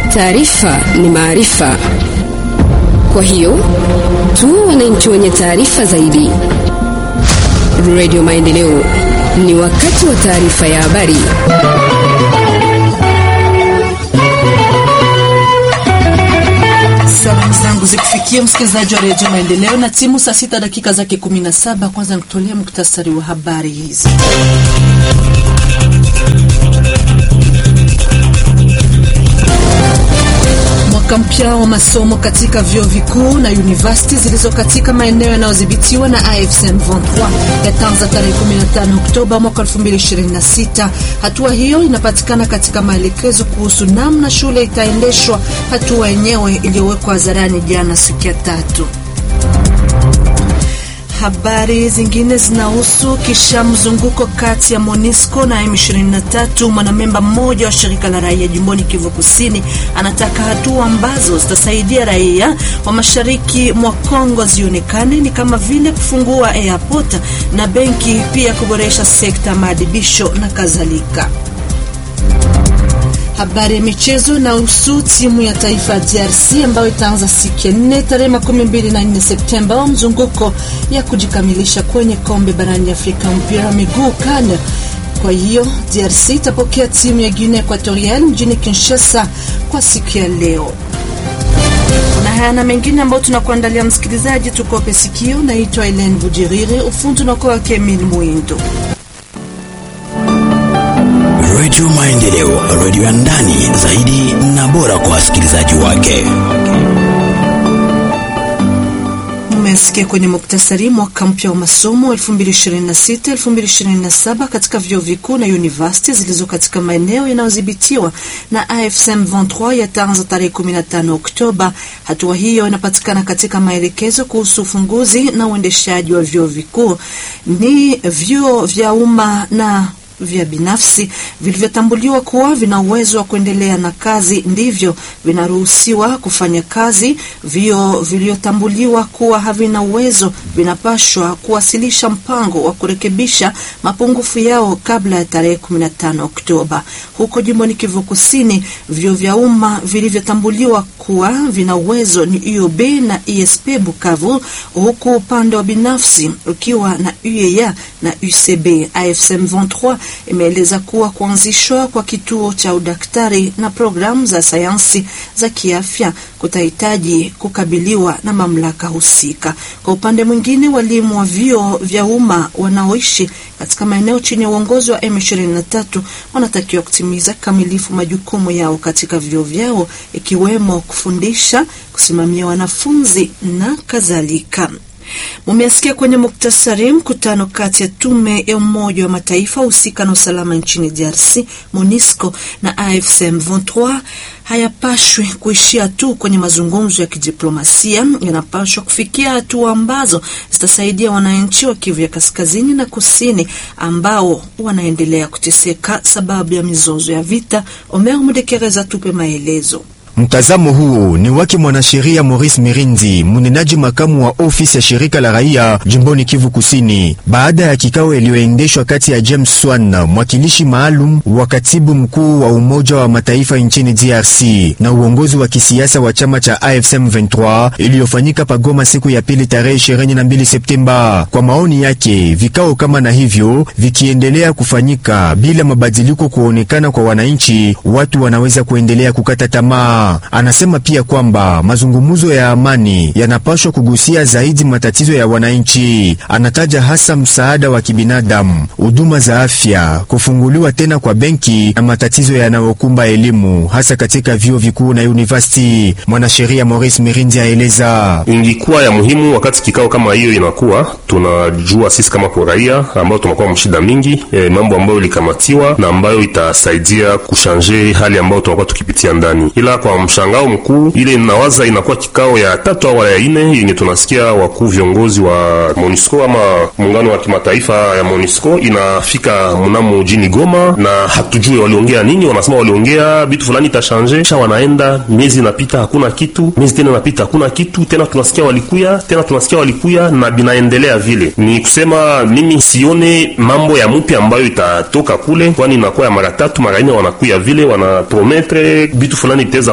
Taarifa ni maarifa, kwa hiyo tuwe wananchi wenye taarifa zaidi. Radio Maendeleo, ni wakati wa taarifa ya habari. Salamu zangu zikufikia msikilizaji wa redio Maendeleo na timu saa sita dakika zake 17. Kwanza nikutolea muktasari wa habari hizi. Mwaka mpya wa masomo katika vyuo vikuu na university zilizo katika maeneo yanayodhibitiwa na AFSM 23 yataanza tarehe 15 Oktoba mwaka 2026. Hatua hiyo inapatikana katika maelekezo kuhusu namna shule itaendeshwa, hatua yenyewe iliyowekwa hadharani jana siku ya tatu. Habari zingine zinahusu kisha mzunguko kati ya MONUSCO na M23. Mwanamemba mmoja wa shirika la raia jimboni Kivu Kusini anataka hatua ambazo zitasaidia raia wa mashariki mwa Kongo zionekane ni kama vile kufungua airport na benki, pia kuboresha sekta maadibisho na kadhalika. Habari ya michezo na husu timu ya taifa ya DRC ambayo itaanza siku ya nne tarehe makumi mbili na nne Septemba wa mzunguko ya kujikamilisha kwenye kombe barani Afrika mpira wa miguu CAN. Kwa hiyo DRC itapokea timu ya Guinea Equatorial mjini Kinshasa kwa siku ya leo. Na haya na mengine ambayo tunakuandalia msikilizaji, tukope sikio. Naitwa Elen Bujiriri, ufundi unakuwa wake Emil Mwindo. Redio Maendeleo, redio ya ndani zaidi na bora kwa wasikilizaji wake. Mmesikia kwenye muktasari, mwaka mpya wa masomo 2026 2027 katika vyuo vikuu na university zilizo katika maeneo yanayodhibitiwa na AFSM 23 yataanza tarehe 15 Oktoba. Hatua hiyo inapatikana katika maelekezo kuhusu ufunguzi na uendeshaji wa vyuo vikuu, ni vyuo vya umma na vya binafsi vilivyotambuliwa kuwa vina uwezo wa kuendelea na kazi ndivyo vinaruhusiwa kufanya kazi. Vio vilivyotambuliwa kuwa havina uwezo vinapashwa kuwasilisha mpango wa kurekebisha mapungufu yao kabla ya tarehe 15 Oktoba. Huko jimboni Kivu Kusini, vio vya umma vilivyotambuliwa kuwa vina uwezo ni UOB na ISP Bukavu, huku upande wa binafsi ukiwa na UEA na UCB. AFSM 23 imeeleza kuwa kuanzishwa kwa kituo cha udaktari na programu za sayansi za kiafya kutahitaji kukabiliwa na mamlaka husika. Kwa upande mwingine, walimu wa vyuo vya umma wanaoishi katika maeneo chini ya uongozi wa M23 wanatakiwa kutimiza kamilifu majukumu yao katika vyuo vyao, ikiwemo kufundisha, kusimamia wanafunzi na kadhalika. Mumeasikia kwenye muktasari mkutano kati ya tume ya Umoja wa Mataifa husika na usalama nchini DRC MONUSCO na AFSM 23 hayapashwi kuishia tu kwenye mazungumzo ya kidiplomasia, yanapashwa kufikia hatua ambazo zitasaidia wananchi wa Kivu ya kaskazini na kusini ambao wanaendelea kuteseka sababu ya mizozo ya vita. Omer Mudekereza tupe maelezo. Mtazamo huu ni wake mwanasheria Maurice Mirinzi, mnenaji makamu wa ofisi ya shirika la raia jimboni Kivu Kusini, baada ya kikao iliyoendeshwa kati ya James Swan, mwakilishi maalum wa katibu mkuu wa Umoja wa Mataifa nchini DRC na uongozi wa kisiasa wa chama cha AFSM 23 iliyofanyika pagoma siku ya pili tarehe 22 Septemba. Kwa maoni yake, vikao kama na hivyo vikiendelea kufanyika bila mabadiliko kuonekana kwa wananchi, watu wanaweza kuendelea kukata tamaa. Anasema pia kwamba mazungumzo ya amani yanapaswa kugusia zaidi matatizo ya wananchi. Anataja hasa msaada wa kibinadamu, huduma za afya, kufunguliwa tena kwa benki na matatizo yanayokumba elimu hasa katika vyuo vikuu na university. Mwanasheria Maurice Mirindi aeleza, ingikuwa ya muhimu wakati kikao kama hiyo inakuwa, tunajua sisi kama kwa raia ambao tunakuwa mshida mingi e, mambo ambayo ilikamatiwa na ambayo itasaidia kushanje hali ambayo tunakuwa tukipitia ndani, ila kwa mshangao mkuu ile inawaza inakuwa kikao ya tatu au ya ine yenye tunasikia wakuu viongozi wa MONUSCO ama muungano wa kimataifa ya MONUSCO inafika mnamo mjini Goma, na hatujue waliongea nini. Wanasema waliongea vitu fulani itashanje, kisha wanaenda, miezi inapita hakuna kitu, miezi tena inapita hakuna kitu tena, tunasikia walikuya tena, tunasikia walikuya na binaendelea vile. Ni kusema mimi sione mambo ya mpya ambayo itatoka kule, kwani inakuwa ya mara tatu mara ine wanakuya vile wanaprometre vitu fulani itaweza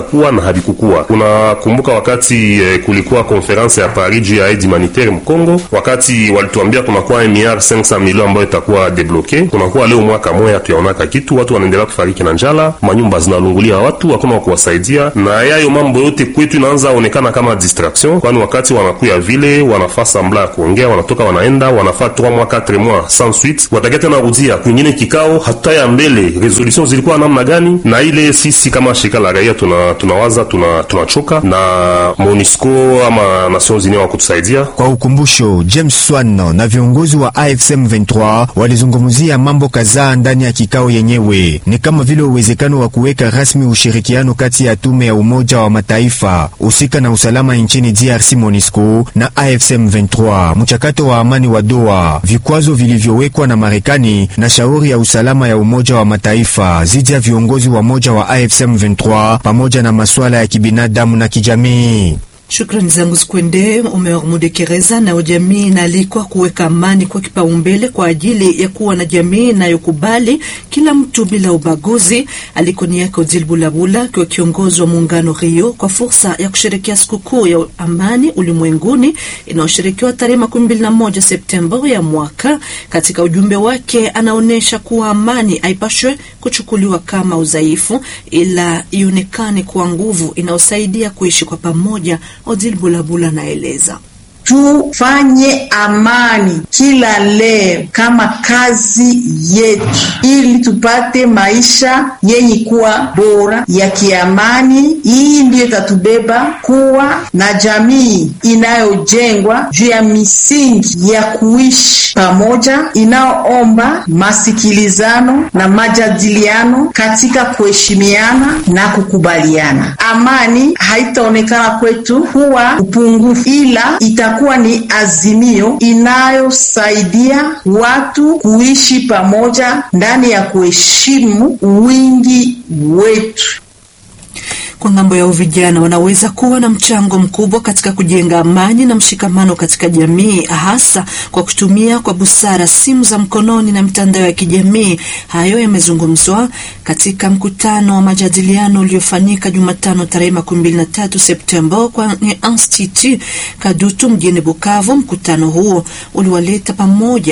vitakuwa na havikukuwa. Unakumbuka wakati eh, kulikuwa konferense ya Paris juu ya aide humanitaire Mkongo, wakati walituambia kunakuwa miliard 500 milioni ambayo itakuwa debloke, kunakuwa leo mwaka moya tuyaonaka kitu, watu wanaendelea kufariki na njala, manyumba zinalungulia watu, hakuna wa kuwasaidia, na yayo mambo yote kwetu inaanza onekana kama distraction, kwani wakati wanakuya vile wanafaa sambla ya kuongea, wanatoka wanaenda, wanafaa 3 mois 4 mois sans suite, watakia tena rudia kwingine kikao, hatutaya mbele resolution zilikuwa namna gani, na ile sisi kama shirika la raia tuna tunawaza tuna tunachoka na MONUSCO ama Nations Unies wa kutusaidia. Kwa ukumbusho, James Swan na viongozi wa AFSM 23 walizungumzia mambo kadhaa ndani ya kikao yenyewe, ni kama vile uwezekano wa kuweka rasmi ushirikiano kati ya tume ya Umoja wa Mataifa husika na usalama nchini DRC MONUSCO na AFSM 23, mchakato wa amani wa Doha, vikwazo vilivyowekwa na Marekani na shauri ya usalama ya Umoja wa Mataifa zidi ya viongozi wa moja wa AFSM 23 pamoja na masuala ya kibinadamu na kijamii. Shukrani zangu zikwende Omer Mudekereza. Nayo jamii inaalikwa kuweka amani kwa kipaumbele kwa ajili ya kuwa na jamii inayokubali kila mtu bila ubaguzi. Aliko ni yake Odile Bulabula akiwa kiongozi wa muungano Rio kwa fursa ya kusherekea sikukuu ya amani ulimwenguni inayosherekewa tarehe makumi mbili na moja Septemba ya mwaka. Katika ujumbe wake, anaonyesha kuwa amani haipashwe kuchukuliwa kama udhaifu, ila ionekane kuwa nguvu inayosaidia kuishi kwa pamoja. Odile Bulabula naeleza Tufanye amani kila leo kama kazi yetu, ili tupate maisha yenye kuwa bora ya kiamani. Hii ndiyo itatubeba kuwa na jamii inayojengwa juu ya misingi ya kuishi pamoja, inayoomba masikilizano na majadiliano katika kuheshimiana na kukubaliana. Amani haitaonekana kwetu kuwa upungufu, ila itakuwa ni azimio inayosaidia watu kuishi pamoja ndani ya kuheshimu wingi wetu. Kwa ngambo ya vijana wanaweza kuwa na mchango mkubwa katika kujenga amani na mshikamano katika jamii, hasa kwa kutumia kwa busara simu za mkononi na mitandao ya kijamii. Hayo yamezungumzwa katika mkutano wa majadiliano uliofanyika Jumatano tarehe makumi mbili na tatu Septemba kwenye Institut Kadutu mjini Bukavu. Mkutano huo uliwaleta pamoja